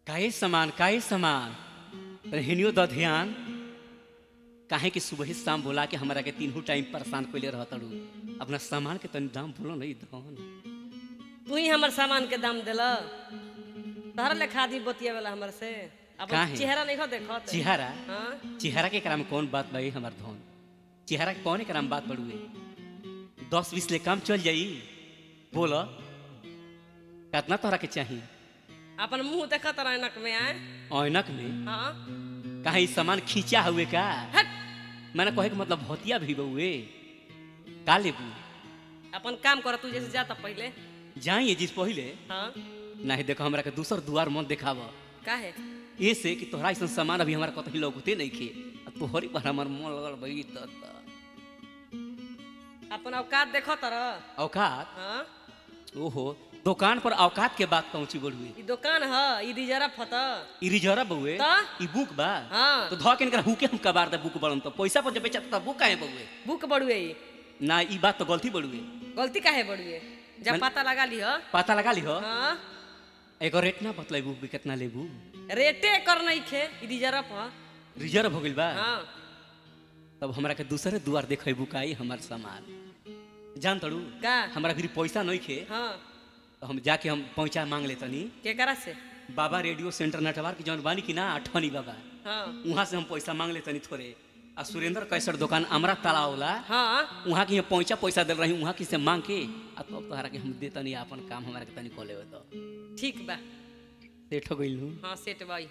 काहे समान काहे समान तनी हिनियो द ध्यान काहे कि सुबह शाम बोला के हमरा के तीनों टाइम परेशान कइले रहतड़ू अपना सामान के तनी दाम बोलो नहीं धन तू ही हमर सामान के दाम दिल तहर ले खादी बतिया वाला हमर से अपन काहे? चेहरा नहीं देखत चेहरा हाँ चेहरा के कराम कौन बात भाई हमार धन चेहरा के कौन कराम बात बड़ुए दस बीस ले काम चल जाई बोल कितना तोहरा के चाहिए अपन मुंह देखत रह नक में आए ऐनक में हाँ कहा ई सामान खींचा हुए का हट मैंने कहे के मतलब भतिया भी बउए का लेबू अपन काम कर तू जैसे जाता पहले जाइए जिस पहले हाँ नहीं देखो हमरा के दूसर दुआर मत देखाव काहे ये से कि तोहरा ऐसा सामान अभी हमारा कतही लौकते नहीं खे आ तोहरी पर हमार मन लगल भाई त त। अपन औकात देखत रह औकात हाँ ओहो दुकान पर औकात के बात पहुंची बड़ुए ई दुकान ह ई रिजर्व फत ई रिजर्व बउए त? ई बुक बा हाँ तो ध के इनकर हुके हम कबार दे बुक बड़न तो पैसा पर जब बेचा त बुक काहे बउए बुक बड़ुए ई ना ई बात तो गलती बड़ुए गलती काहे बड़ुए जब मन- पता लगा ली ह पता लगा ली हो हाँ एगो रेट ना बतलेबू कि कितना लेबू रेटे कर नहीं खे ई रिजर्व ह रिजर्व हो गइल बा हाँ तब हमरा के दूसरे दुआर देखेबू काई हमार सामान जान तड़ू का हमरा फिर पैसा नहीं खे हाँ तो हम जाके हम पहुंचा मांग ले तनी केकरा से बाबा रेडियो सेंटर नटवार की जौन बानी की ना अठनी बाबा हाँ वहाँ से हम पैसा मांग ले तनी थोड़े आ सुरेंद्र कैसर दुकान अमरा तालाब होला हाँ वहाँ की हम पहुंचा पैसा दिल रही वहाँ की से मांग के आ तब तोहरा के हम दे तनी अपन काम हमारा के तनी कॉल लेवे तो ठीक बा सेठ हो गइल हूँ हाँ सेट बाई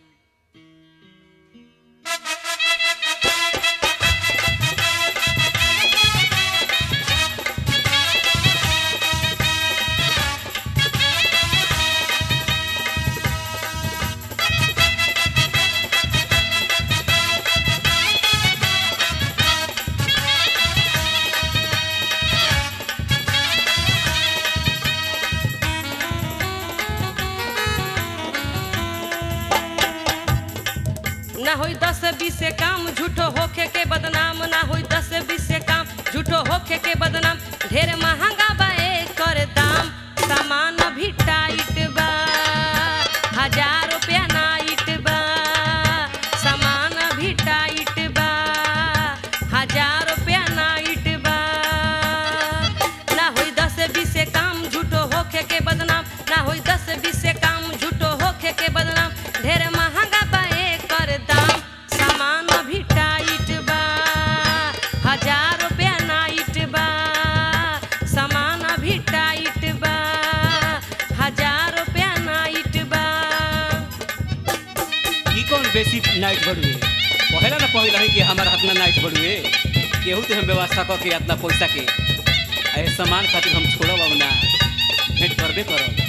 ना होई दस बीस से काम झूठो होखे के बदनाम ना होई दस बीस से काम झूठो होखे के बदनाम ढेर महंगा बा कर दाम सामान भी टाइट बा हजार रुपया नाइट बा सामान भी टाइट बा हजार रुपया नाइट बा ना होई दस बीस से काम झूठो होखे के बदनाम ना होई दस बीस से काम झूठो होखे के बदनाम ढेर महंगा बा कर दाम सामान भी टाइट बा हजार रुपया नाइट बा सामान भी टाइट बा हजार रुपया नाइट बा ई कौन बेसी नाइट बढ़ुए पहला ना पहला है कि हमारा हाथ में नाइट बढ़ुए केहू तो हम व्यवस्था कर के इतना पैसा के आ ए सामान खातिर हम छोड़ब अब ना भेंट करबे करब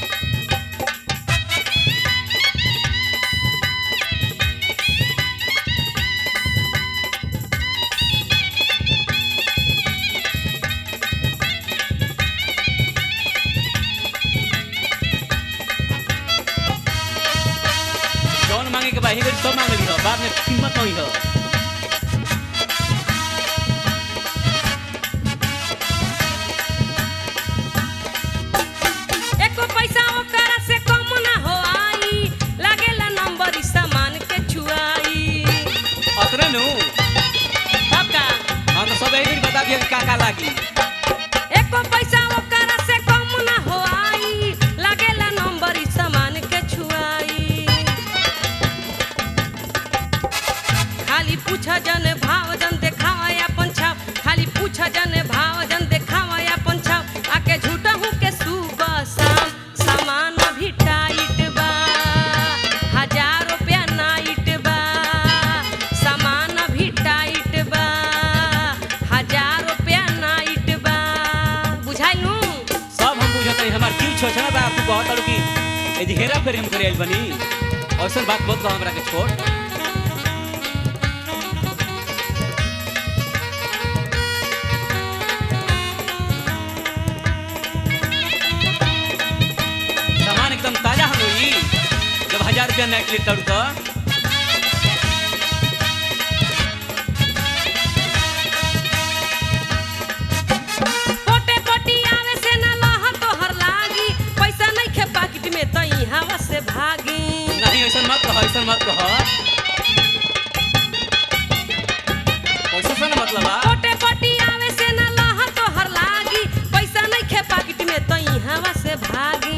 जौन मांगे के बाही गरी सब मांग ली हो बाद में कीमत नहीं हो एको पैसा ओकरा से कम ना हो आई लागेला नंबर ई सामान के छुआई अतरे नु तब का हम तो सब एक बता दिए कि का का लागी एको पैसा ओकरा से कम ना हो आई लागेला नंबर ई सामान के छुआई खाली पूछ जन भाव जन देखावा अपन छाप खाली पूछ जन भाव जन देखावा अपन छाप आके झूठा हूँ के सुबह शाम सामान भी टाइट बा हजार रुपया नाइट बा सामान भी टाइट बा हजार रुपया नाइट बा बुझाइलू सब हम बुझत हई हमार जीव छोछना बा आपको बहुत अड़ू की ए जी हेरा फेरी हम करे आइल बनी औसन बात बहुत कहो हमरा के छोड़ सामान एकदम ताजा हम होई जब हजार रुपया नाइट ले तड़ू तो पोटे पोटी आवे से न लह तोहर लागी पैसा नहीं खे पाकिट में तई हवा से भागी ऐसा मत कह पैसा से ना मतलब बा पोटे पोटी आवे से न लह तोहर लागी पैसा नहीं खे पाकिट में तो हवा से भागी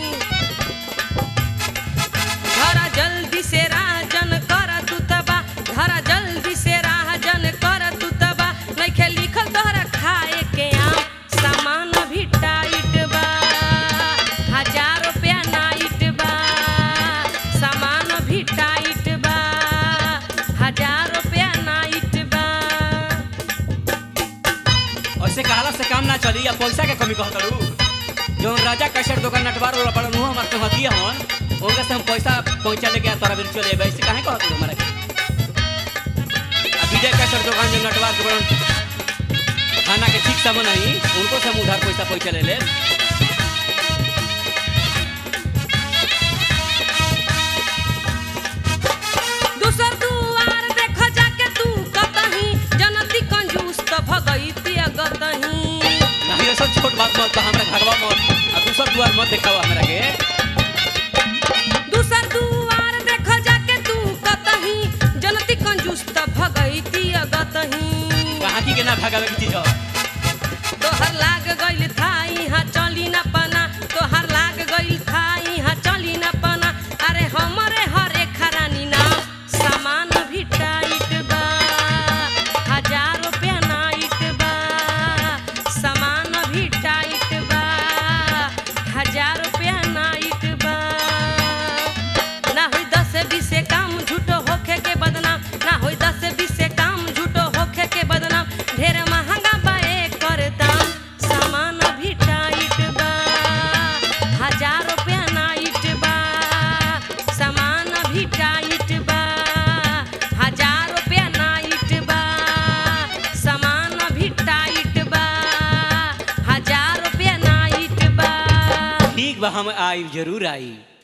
धरा जल्दी से राजन कर तू तबा धरा जल्दी से राजन कर तू तबा नहीं खे लिखल तोहरा खाए के आम सामान भी टाइट बा हजार रुपया नाइट बा सामान भी टाइट बा हजार रुपया नाइट बा ऐसे कहला से काम ना चली या पैसा के कमी कहत रू जौन राजा कैसर दुकान नटवार वाला बड़न हुआ हमार से हतिया हन उनका से हम पैसा पहुंचा लेके आ तोरा बिल चले अबे ऐसे काहे कहत रू हमारा के आ विजय कैसर दुकान जो नटवार के बड़न खाना के ठीक सामान आई उनको से हम उधार पैसा पहुंचा ले ले दूसर दुआर देख जाके तू कतही जनती कंजूस त भगईती अगतही नहीं ऐसा छोट बात मत कह हमरा घरवा मत आ दूसर दुआर मत देखावा हमरा के दूसर दुआर देख जाके तू कतही जनती कंजूस त भगईती अगतही कहाँ की के ना भगावे की चीज हो तोहर लाग गइल थाई हा चली न पना तोहर लाग गइल थाई हा चली न पना अरे हमरे हरे खरानी ना सामान भी टाइट बा हजार रुपया नाइट बा सामान भी टाइट बा हजार रुपया नाइट बा ना होई दस बीस काम झूठो होखे के बदनाम ना होई दस बीस काम झूठो होखे के बदनाम ढेर महंगा बा एकर दाम सामान भी टाइट बा हजार रुपया नाइट बा सामान भी टाइट बा हजार रुपया नाइट बा सामान भी टाइट बा हजार रुपया नाइट बा ठीक बा हम आई जरूर आई